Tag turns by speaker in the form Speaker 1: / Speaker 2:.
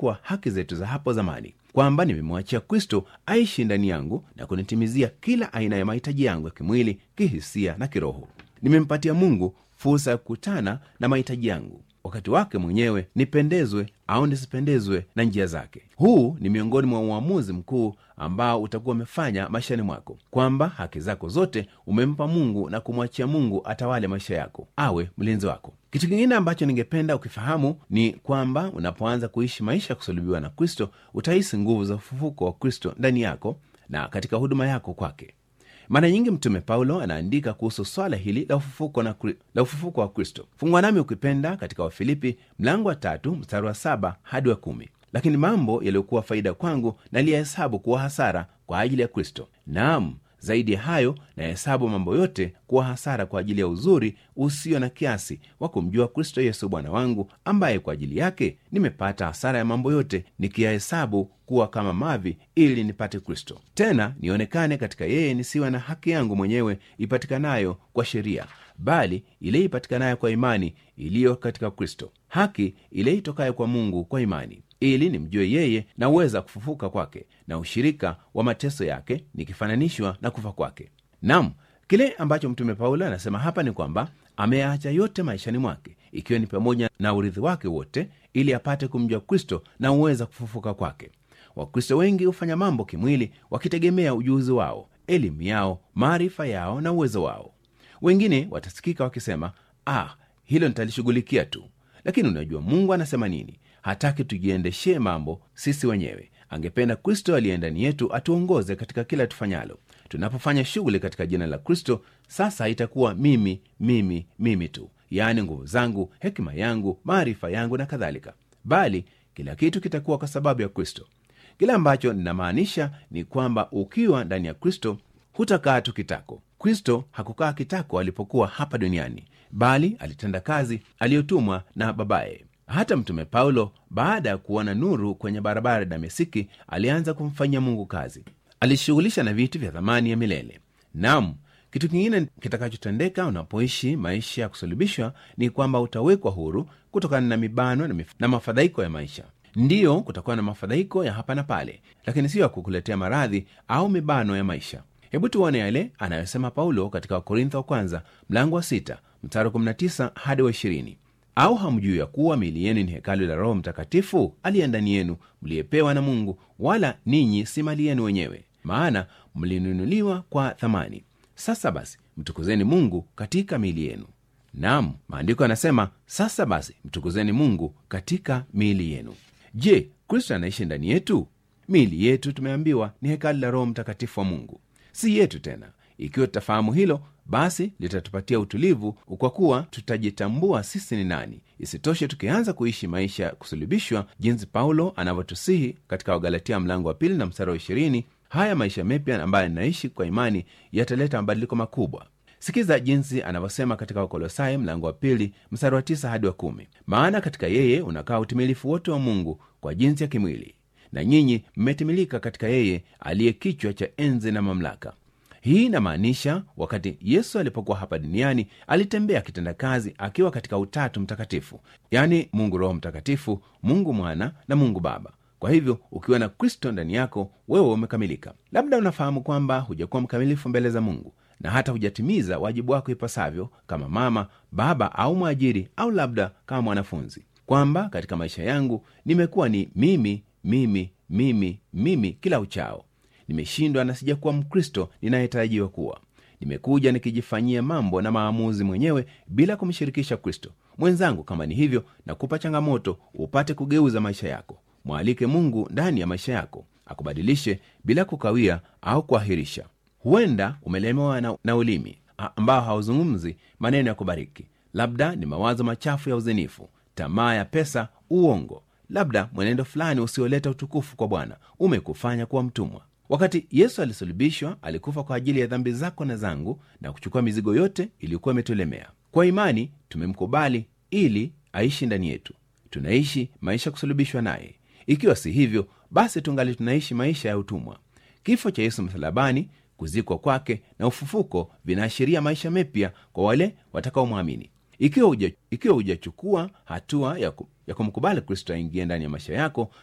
Speaker 1: kuwa haki zetu za hapo zamani kwamba nimemwachia kristo aishi ndani yangu na kunitimizia kila aina ya mahitaji yangu ya kimwili kihisia na kiroho nimempatia mungu fursa ya kukutana na mahitaji yangu wakati wake mwenyewe nipendezwe au nisipendezwe na njia zake huu ni miongoni mwa uamuzi mkuu ambao utakuwa umefanya maishani mwako kwamba haki zako zote umempa mungu na kumwachia mungu atawale maisha yako awe mlinzi wako kitu kingine ambacho ningependa ukifahamu ni kwamba unapoanza kuishi maisha ya kusulubiwa na kristo utahisi nguvu za ufufuko wa kristo ndani yako na katika huduma yako kwake mara nyingi mtume paulo anaandika kuhusu swala hili la ufufuko, na, la ufufuko wa kristo fungwa nami ukipenda katika wafilipi mlango wa tatu mstari wa saba hadi wa kumi lakini mambo yaliyokuwa faida kwangu naliyahesabu kuwa hasara kwa ajili ya kristo naam zaidi ya hayo nahesabu mambo yote kuwa hasara kwa ajili ya uzuri usio na kiasi wa kumjua kristo yesu bwana wangu ambaye kwa ajili yake nimepata hasara ya mambo yote nikiyahesabu kuwa kama mavi ili nipate kristo tena nionekane katika yeye nisiwe na haki yangu mwenyewe ipatikanayo kwa sheria bali ile ipatikanayo kwa imani iliyo katika kristo haki ile itokayo kwa mungu kwa imani ili nimjue yeye na uweza kufufuka kwake na ushirika wa mateso yake nikifananishwa na kufa kwake nam kile ambacho mtume paulo anasema hapa ni kwamba ameyaacha yote maishani mwake ikiwa ni pamoja na urithi wake wote ili apate kumjua kristo na uweza kufufuka kwake wakristo wengi hufanya mambo kimwili wakitegemea ujuzi wao elimu yao maarifa yao na uwezo wao wengine watasikika wakisema ah hilo nitalishughulikia tu lakini unajua mungu anasema nini hataki tujiendeshee mambo sisi wenyewe angependa kristo aliye ndani yetu atuongoze katika kila tufanyalo tunapofanya shughuli katika jina la kristo sasa itakuwa mimi mimi mimi tu yaani nguvu zangu hekima yangu maarifa yangu na kadhalika bali kila kitu kitakuwa kwa sababu ya kristo kile ambacho ninamaanisha ni kwamba ukiwa ndani ya kristo hutakaa tu kitako kristo hakukaa kitako alipokuwa hapa duniani bali alitenda kazi aliyotumwa na babaye hata mtume paulo baada ya kuona nuru kwenye barabara ya damasiki alianza kumfanyia mungu kazi alishughulisha na vitu vya thamani ya milele nam kitu kingine kitakachotendeka unapoishi maisha ya kusulubishwa ni kwamba utawekwa huru kutokana na mibano na, mif- na mafadhaiko ya maisha ndiyo kutakuwa na mafadhaiko ya hapa na pale lakini siyo ya kukuletea maradhi au mibano ya maisha hebu tuone yale anayosema paulo katika wakorintho wa kwanza mlango wa 6 mstari 19 hadi wa 20 au hamjui ya kuwa miili yenu ni hekalu la roho mtakatifu aliye ndani yenu mliyepewa na mungu wala ninyi si mali yenu wenyewe maana mlinunuliwa kwa thamani sasa basi mtukuzeni mungu katika miili yenu nam maandiko yanasema sasa basi mtukuzeni mungu katika miili yenu je kristo anaishi ndani yetu miili yetu tumeambiwa ni hekalu la roho mtakatifu wa mungu si yetu tena ikiwa tutafahamu hilo basi litatupatia utulivu kwa kuwa tutajitambua sisi ni nani isitoshe tukianza kuishi maisha ya kusulubishwa jinsi paulo anavyotusihi katika wagalatia mlango wa pili na mstari wa ishirini haya maisha mepya ambayo ninaishi kwa imani yataleta mabadiliko makubwa sikiza jinsi anavyosema katika wakolosai mlango wa pili mstari wa tisa hadi wa kumi maana katika yeye unakaa utimilifu wote wa mungu kwa jinsi ya kimwili na nyinyi mmetimilika katika yeye aliye kichwa cha enzi na mamlaka hii inamaanisha wakati yesu alipokuwa hapa duniani alitembea akitenda kazi akiwa katika utatu mtakatifu yaani mungu roho mtakatifu mungu mwana na mungu baba kwa hivyo ukiwa na kristo ndani yako wewe umekamilika labda unafahamu kwamba hujakuwa mkamilifu mbele za mungu na hata hujatimiza wajibu wako ipasavyo kama mama baba au mwajiri au labda kama mwanafunzi kwamba katika maisha yangu nimekuwa ni mimi mimi mimi mimi kila uchao nimeshindwa na sijakuwa mkristo ninayetarajiwa kuwa nimekuja nikijifanyia mambo na maamuzi mwenyewe bila kumshirikisha kristo mwenzangu kama ni hivyo na kupa changamoto upate kugeuza maisha yako mwalike mungu ndani ya maisha yako akubadilishe bila kukawia au kuahirisha huenda umelemewa na, na ulimi ambao hauzungumzi maneno ya kubariki labda ni mawazo machafu ya uzinifu tamaa ya pesa uongo labda mwenendo fulani usioleta utukufu kwa bwana umekufanya kuwa mtumwa wakati yesu alisulubishwa alikufa kwa ajili ya dhambi zako na zangu na kuchukua mizigo yote iliyokuwa imetulemea kwa imani tumemkubali ili aishi ndani yetu tunaishi maisha ya kusulubishwa naye ikiwa si hivyo basi tungali tunaishi maisha ya utumwa kifo cha yesu msalabani kuzikwa kwake na ufufuko vinaashiria maisha mepya kwa wale watakaomwamini ikiwa uja, ikiwa hujachukua hatua ya, ku, ya kumkubali kristo aingie ndani ya maisha yako